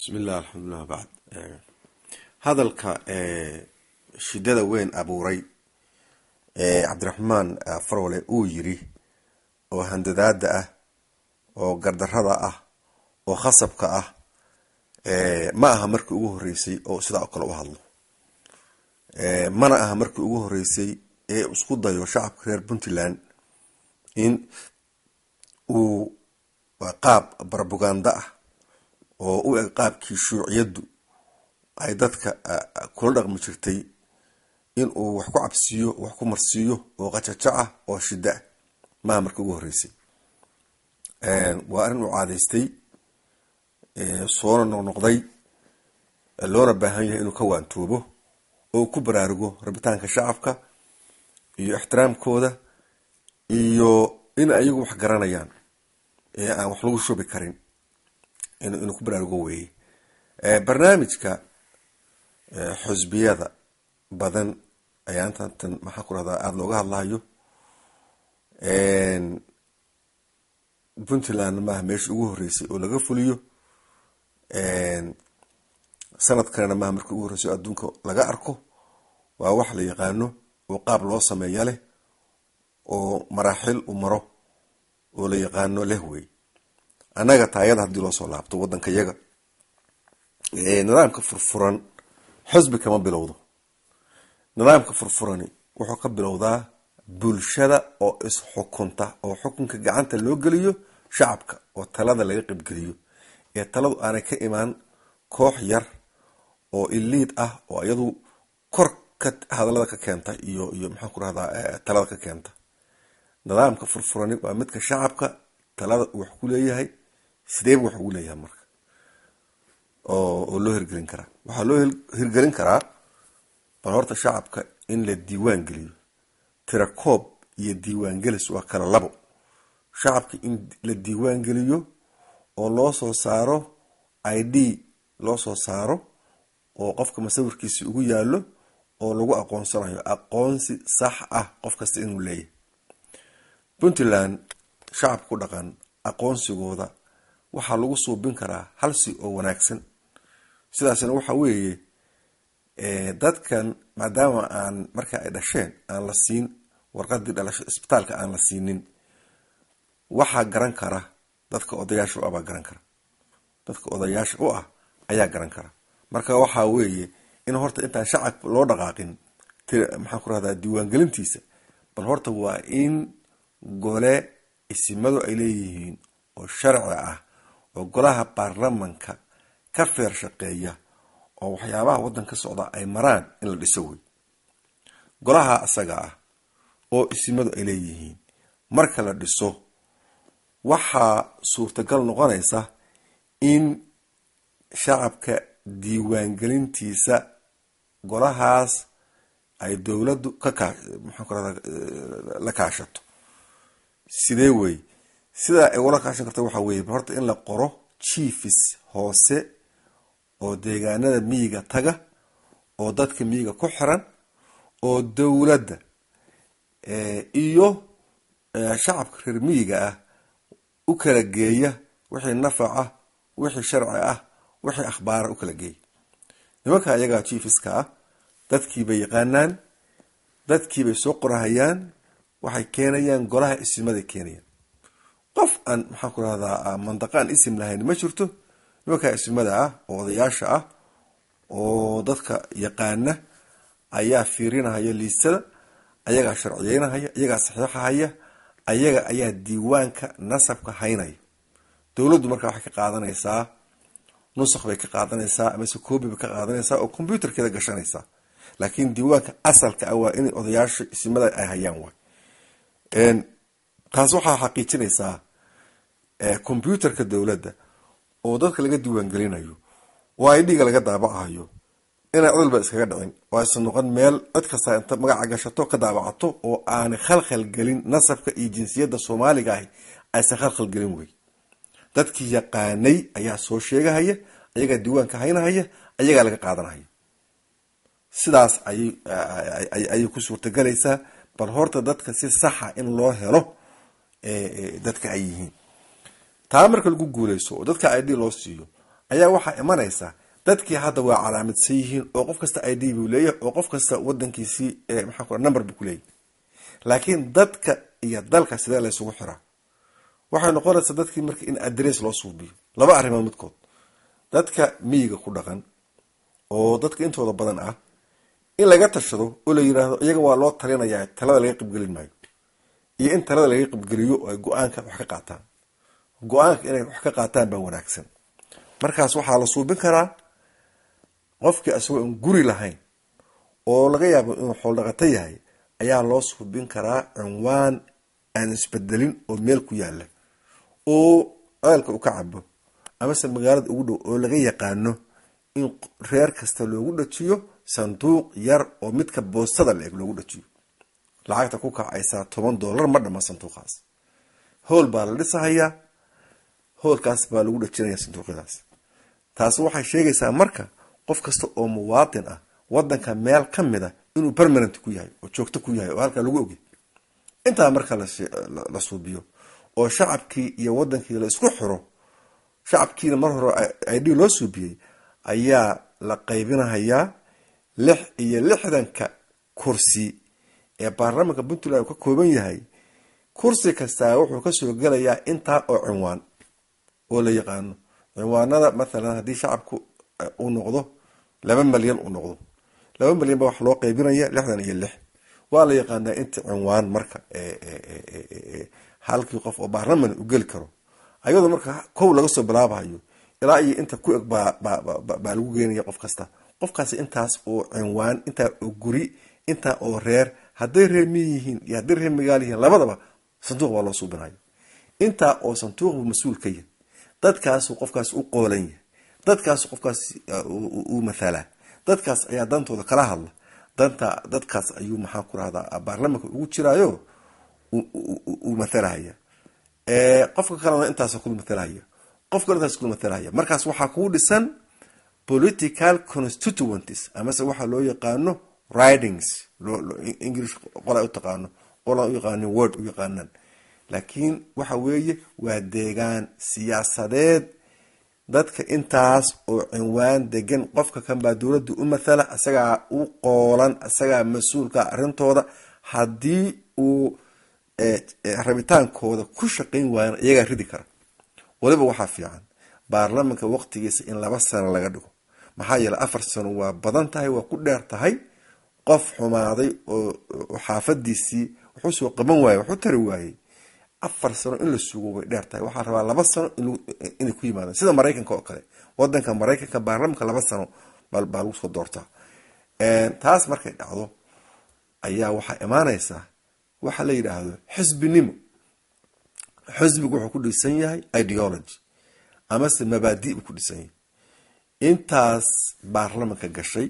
bismillah alxamdulilah bacd hadalka shidada weyn abuuray cabdiraxmaan farole uu yiri oo handadaada ah oo gardarada ah oo khasabka ah ma aha markii ugu horeysay oo sidaa oo kale u hadlo mana aha markii ugu horeysay ee isku dayo shacabka reer puntland in uu qaab barbuganda ah oo u eg qaabkii shuuciyaddu ay dadka kula dhaqmi jirtay in uu wax ku cabsiiyo wax ku marsiiyo oo qajajaca oo shida ah maaha markii ugu horeysay waa arrin uu caadaystay soona noqnoqday loona baahan yahay inuu ka waantoobo oo ku baraarugo rabitaanka shacabka iyo ixtiraamkooda iyo in ayagu wax garanayaan ee aan wax lagu shubi karin inuu ku baraarugo weeye barnaamijka xusbiyada badan ayaa intantan maxaa ku rahdaa aada looga hadlahayo puntland maaha meesha ugu horeysay oo laga fuliyo sanad kalena maaha markii ugu horreysay oo adduunka laga arko waa wax la yaqaano oo qaab loo sameeya leh oo maraaxil u maro oo la yaqaano leh wey annaga taayada haddii loo soo laabto waddanka yaga nidaamka furfuran xusbi kama bilowdo nidaamka furfurani wuxuu ka bilowdaa bulshada oo isxukunta oo xukunka gacanta loo geliyo shacabka oo talada laga qeybgeliyo ee taladu aanay ka imaan koox yar oo iliid ah oo iyadu kor ka hadalada ka keenta iyo iyo maxaan ku rahdaa talada ka keenta nidaamka furfurani waa midka shacabka talada uu wax ku leeyahay sideeba wax ugu leeyahay marka oo loo hirgelin karaa waxaa loo hirgelin karaa bal horta shacabka in la diiwaan geliyo tirakoob iyo diiwaangelis waa kala labo shacabka in la diiwaan geliyo oo loo soo saaro i d loo soo saaro oo qofka masawirkiisi ugu yaallo oo lagu aqoonsanayo aqoonsi sax ah qof kasta inuu leeyahay puntland shacabka ku dhaqan aqoonsigooda waxaa lagu suubin karaa halsi oo wanaagsan sidaasna waxa weeye dadkan maadaama aan marka ay dhasheen aan la siin warqadii dhalasho isbitaalka aan la siinin waxaa garan kara dadka odayaasha u ah baa garan kara dadka odayaasha u ah ayaa garan kara marka waxaa weeye in horta intaan shacabka loo dhaqaaqin maxaan ku rahdaa diiwaangelintiisa bal horta waa in gole isimadu ay leeyihiin oo sharci ah oo golaha baarlamanka ka feer shaqeeya oo waxyaabaha waddan ka socda ay maraan in la dhiso wey golaha asaga ah oo isimadu ay leeyihiin marka la dhiso waxaa suurtagal noqonaysa in shacabka diiwaangelintiisa golahaas ay dowladdu ka kaa maxaan ku rahdaa la kaashato sidee wey sidaa ay ula kaashan karta waxaa weye horta in la qoro chiefis hoose oo deegaanada miyiga taga oo dadka miyiga ku xiran oo dowladda iyo shacabka reer miyiga ah u kala geeya wixii nafac ah wixii sharci ah wixii akhbaara u kala geeya nimanka ayagaa chiefiska ah dadkiibay yaqaanaan dadkiibay soo qorahayaan waxay keenayaan golaha isimaday keenayaan qof aan maxaan ku rahdaa mandaqaan isim lahayn ma jirto nimankaa isimada ah oo odayaasha ah oo dadka yaqaana ayaa fiirinahaya liisada ayagaa sharciyeynahaya ayagaa saxiixahaya ayaga ayaa diiwaanka nasabka haynaya dowladdu markaa waxay ka qaadanaysaa nusakh bay ka qaadanaysaa amase koobi bay ka qaadanaysaa oo combyuterkeeda gashanaysaa laakiin diiwaanka asalka ah waa inay odayaasha isimada ay hayaan waay taas waxaa xaqiijinaysaa combyuterka dowladda oo dadka laga diiwaangelinayo oo idhiga laga daabacayo inay codolba iskaga dhicin oo aysan noqon meel cid kasta inta magaca gashato ka daabacato oo aanay khalkhal gelin nasabka iyo jinsiyadda soomaaliga ahi aysan khalkhal gelin wey dadkii yaqaanay ayaa soo sheegahaya ayagaa diiwaanka haynahaya ayagaa laga qaadanahaya sidaas ayay ku suurtagelaysaa bal horta dadka si saxa in loo helo dadka ay yihiin taa marka lagu guuleyso oo dadka id loo siiyo ayaa waxaa imanaysa dadkii hadda waa calaamadsan yihiin oo qof kasta i d buu leeyahay oo qof kasta wadankiisii maxaa ku number buu kuleeyahy laakiin dadka iyo dalka sidee laysugu xiraa waxay noqonaysaa dadkii marka in adress loo suubiyo laba arrimood midkood dadka miyiga ku dhaqan oo dadka intooda badan ah in laga tashado oo la yiraahdo iyaga waa loo talinayaa talada laga qibgelin maayo iyo in talada laga qibgeliyo oo ay go-aanka wax ka qaataan go-aanka inay wax ka qaataan baa wanaagsan markaas waxaa la suubin karaa qofkii isagoo aan guri lahayn oo laga yaabo inuu xooldhaqato yahay ayaa loo suubin karaa cinwaan aan isbedelin oo meel ku yaala oo ceelka uu ka cabo amase magaalada ugu dhow oo laga yaqaano in reer kasta loogu dhajiyo sanduuq yar oo midka boostada la eg loogu dhajiyo lacagta ku kacaysaa toban dollar ma dhama sanduuqaas howl baa la dhisahayaa howlkaas baa lagu dhajinaya sanduuqyadaas taasi waxay sheegaysaa marka qof kasta oo muwaadin ah wadanka meel ka mid a inuu permanent ku yahay oo joogto ku yahay oo halkaa lagu ogey intaa marka la suubiyo oo shacabkii iyo wadankii la isku xiro shacabkiina mar hore id loo suubiyey ayaa la qaybinahayaa lix iyo lixdanka kursi ee baarlamaanka puntland uu ka kooban yahay kursi kastaa wuxuu kasoo gelayaa intaa oo cinwaan oo la yaqaano cinwaanada mathalan haddii shacabku uu noqdo laba malyan uu noqdo laba malyan ba waxa loo qaybinaya lixdan iyo lix waa la yaqaanaa inta cinwaan marka halkii qof oo baarlaman u geli karo ayadoo marka kow laga soo bilaabayo ilaa iyo inta ku eg baa lagu geenaya qof kasta qofkaasi intaas oo cinwaan intaa oo guri intaa oo reer hadday reer miy yihiin iyo hadday reer magaal yihiin labadaba sanduuq baa loo suubinayo intaa oo sanduuqbu mas-uul ka yahay dadkaasu qofkaas u qoolan yahay dadkaasu qofkaas u mathalaa dadkaas ayaa dantooda kala hadla danta dadkaas ayuu maxaa ku rahdaa baarlamanka ugu jiraayo uu mathalahaya qofka kalena intaas kula mathalahaya qof kale intaas kula mathalahaya markaas waxaa kuu dhisan political constituenties amase waxaa loo yaqaano ridings english qola u taqaano qola u yaqaanin word u yaqaanaan laakiin waxa weeye waa deegaan siyaasadeed dadka intaas oo cinwaan degan qofka kan baa dowladda u mathala isagaa u qoolan isagaa mas-uulka arrintooda haddii uu rabitaankooda ku shaqayn waayana iyagaa ridi kara waliba waxaa fiican baarlamanka waqtigiisa in laba sano laga dhigo maxaa yeele afar sano waa badan tahay waa ku dheer tahay qof xumaaday oo xaafadiisii wuxuu soo qaban waayey waxu tari waayey afar sano in la sugo way dheer tahay waxaa rabaa laba sano inay ku yimaadaan sida maraykanka oo kale wadanka maraykanka baarlamanka laba sano baa lagu soo doortaa taas markay dhacdo ayaa waxaa imaanaysaa waxa la yidhaahdo xisbinimo xisbigu wuxuu ku dhisan yahay ideology amase mabaadi buu ku dhisan yahay intaas baarlamanka gashay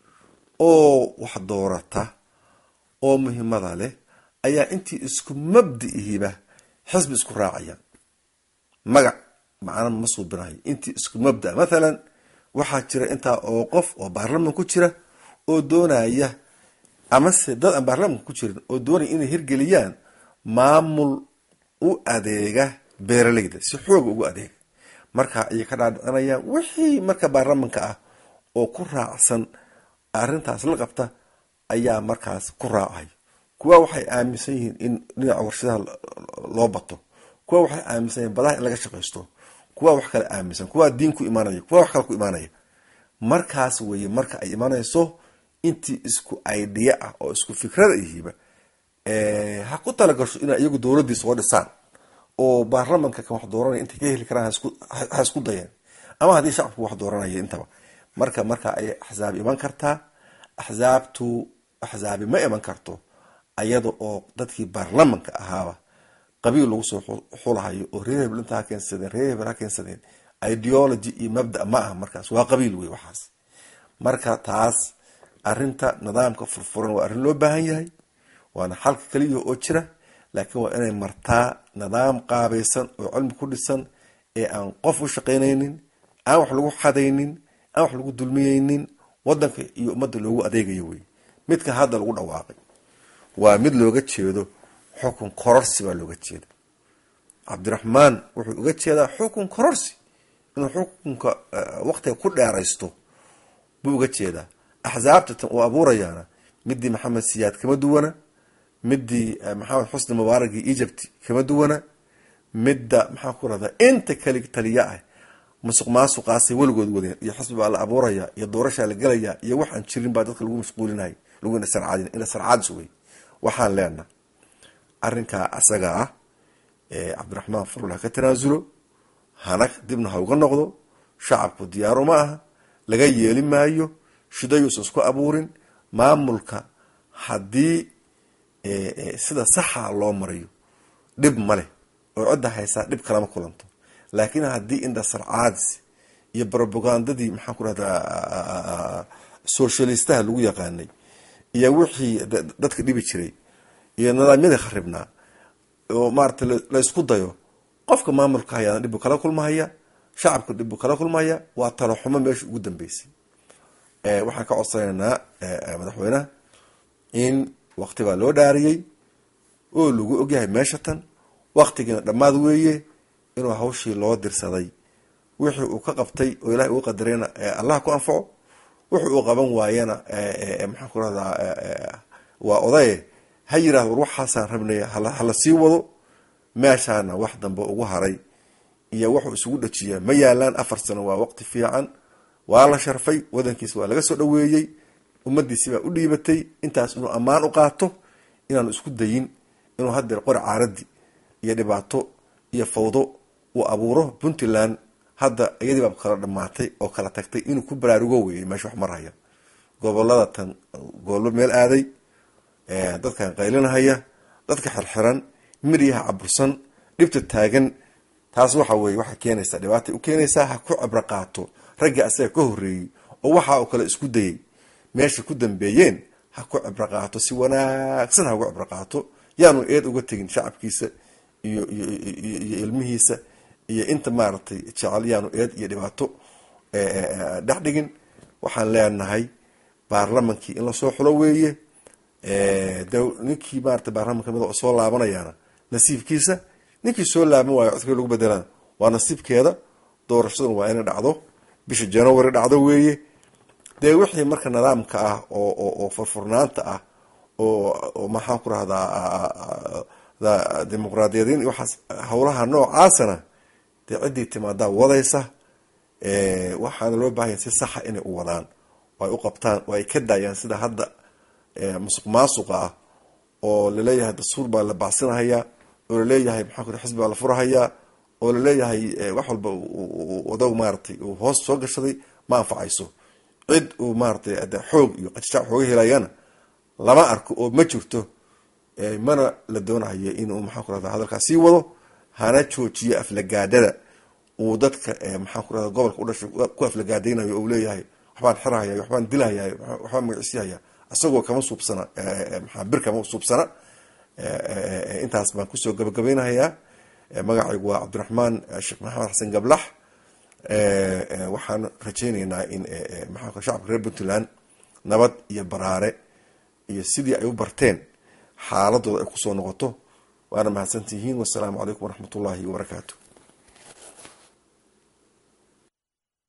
oo wax doorata oo muhiimada leh ayaa intii isku mabdi'ihiba xisbi isku raacayaan magac macna ma suubinayo intii isku mabda mathalan waxaa jira intaa oo qof oo baarlaman ku jira oo doonaya amase dad aan baarlamanka ku jirin oo doonaya inay hirgeliyaan maamul u adeega beeraleyda si xooga ugu adeega marka ayay ka dhaadhicinayaan wixii marka baarlamanka ah oo ku raacsan arrintaas la qabta ayaa markaas ku raacay kuwa waxay aaminsan yihiin in dhinaca warshadaha loo bato kuwa waxay aaminsan yihin badaha in laga shaqaysto kuwa wax kale aaminsan kuwa diin ku imaanaya kuwa wax kale ku imaanaya markaas weye marka ay imanayso intii isku idea ah oo isku fikrada ihiba ha ku talagasho inay iyagu dowladii soo dhisaan oo baarlamanka kan wax dooranaya intay ka heli karaan ha isku dayeen ama haddii shacabku wax dooranaya intaba marka marka ay axsaab iman kartaa axsaabtu axsaabi ma iman karto ayada oo dadkii baarlamanka ahaaba qabiil lagu soo xulahayo oo reer hebel inta ha keensadeen reer hebel ha keensadeen ideology iyo mabda ma aha markaas waa qabiil wey waxaas marka taas arinta nidaamka furfuran waa arrin loo baahan yahay waana xalka kaliya oo jira laakiin waa inay martaa nidaam qaabaysan oo cilmi ku dhisan ee aan qof u shaqaynaynin aan wax lagu xadaynin aan wax lagu dulmiyeynin wadanka iyo ummadda loogu adeegayo wey midka hadda lagu dhawaaqay waa mid looga jeedo xukun kororsi baa looga jeeda cabdiraxmaan wuxuu uga jeedaa xukun kororsi inuu xukunka waqtiga ku dheeraysto buu uga jeedaa axsaabta tan uu abuurayaana midii maxamed siyaad kama duwana midii maxamed xusni mubaaragii egypt kama duwana midda maxaan ku rahdaa inta kali taliya ah musuq maasuqaasay weligood wadeen iyo xisbi baa la abuuraya iyo doorashaa la gelaya iyo waxaan jirin baa dadka lagu mashquulinay lagu inasarcaadin inasarcaadis wey waxaan leenaha arrinkaa asaga ah cabdiraxmaan farul ha ka tanaasulo hana dibna ha uga noqdo shacabku diyaaru ma aha laga yeeli maayo shidayuusan isku abuurin maamulka haddii sida saxa loo marayo dhib ma leh oo cidda haysaa dhib kalama kulanto laakiin haddii indhasarcaadis iyo robagandadii maxaan ku rahdaa socialistaha lagu yaqaanay iyo wixii dadka dhibi jiray iyo nidaamyadii kharibnaa oo maarata laysku dayo qofka maamulka hayaana dhibbu kala kulmahaya shacabka dhibbu kala kulmahaya waa talaxumo meesha ugu dambeysay waxaan ka codsanaynaa madaxweyneha in waqti baa loo dhaariyey oo lagu ogyahay meesha tan waqtigiina dhammaad weeye inuu hawshii loo dirsaday wixii uu ka qabtay oo ilahay uu qadarayna allah ku anfaco wuxu uu qaban waayana maxaan ku rahdaa waa odaye ha yirahdo war waxaasaan rabnay hala sii wado meeshaana wax dambe ugu haray iyo wuxuu isugu dhajiyaa ma yaalaan afar sano waa waqti fiican waa la sharfay wadankiisa waa laga soo dhaweeyey ummadiisi baa u dhiibatay intaas inuu ammaan u qaato inaanu isku dayin inuu hadeer qori caaradi iyo dhibaato iyo fawdo uu abuuro puntland hadda iyadii baa kala dhamaatay oo kala tagtay inuu ku baraarugo weeyay meesha wax marhaya gobolada tan gobollo meel aaday dadkan qaylinahaya dadka xirxiran miryaha cabursan dhibta taagan taas waxa weye waxay keenaysaa dhibaatay u keenaysaa ha ku cibro qaato raggii asaga ka horreeyey oo waxa oo kale isku dayay meesha ku dambeeyeen ha ku cibro qaato si wanaagsan ha uga cibro qaato yaanu eed uga tegin shacabkiisa iyo iyo ilmihiisa iyo inta maaragtay jecel yaanu eed iyo dhibaato dhex dhigin waxaan leenahay baarlamankii in lasoo xulo weeye de ninkii maarata baarlamanka mid oo soo laabanayaana nasiibkiisa ninkii soo laaban waayo codkii lagu bedelana waa nasiibkeeda doorashaduna waa inay dhacdo bisha january dhacdo weeye dee wixii marka nidaamka ah oo oo furfurnaanta ah oo maxaan ku rahdaa dimuqraadiyadiin iyo waxaas howlaha noocaasana dee ciddii timaadaa wadaysa waxaana loo baahanya si saxa inay u wadaan oo ay u qabtaan oo ay ka daayaan sida hadda musuq maasuqa ah oo laleeyahay dastuur baa la bacsinahayaa oo laleeyahay maxaa ku xisbi baa la furahayaa oo laleeyahay wax walba wadaw maaratay uu hoos soo gashaday ma anfacayso cid uu maaratay xoog iyo qajajac xooga helayana lama arko oo ma jirto mana la doonahayo inuu maxaan ku rahda hadalkaas sii wado hana joojiyo aflagaadhada uu dadka maxaan ku rahda gobolka u dhashay ku aflagaadaynayo ou leeyahay waxbaan xirahaya waxbaan dilahaya waxbaan magaciisihaya isagoo kama suubsana maxaa bir kama suubsana intaas baan kusoo gabagabaynahayaa magacaygu waa cabdiraxmaan sheekh maxamed xasan gablax waxaan rajayneynaa in maxaa shacabka reer puntland nabad iyo baraare iyo sidii ay u barteen xaaladooda ay kusoo noqoto waana mahadsantihiin wasalaamu calaykum waraxmat ullaahi wabarakaatu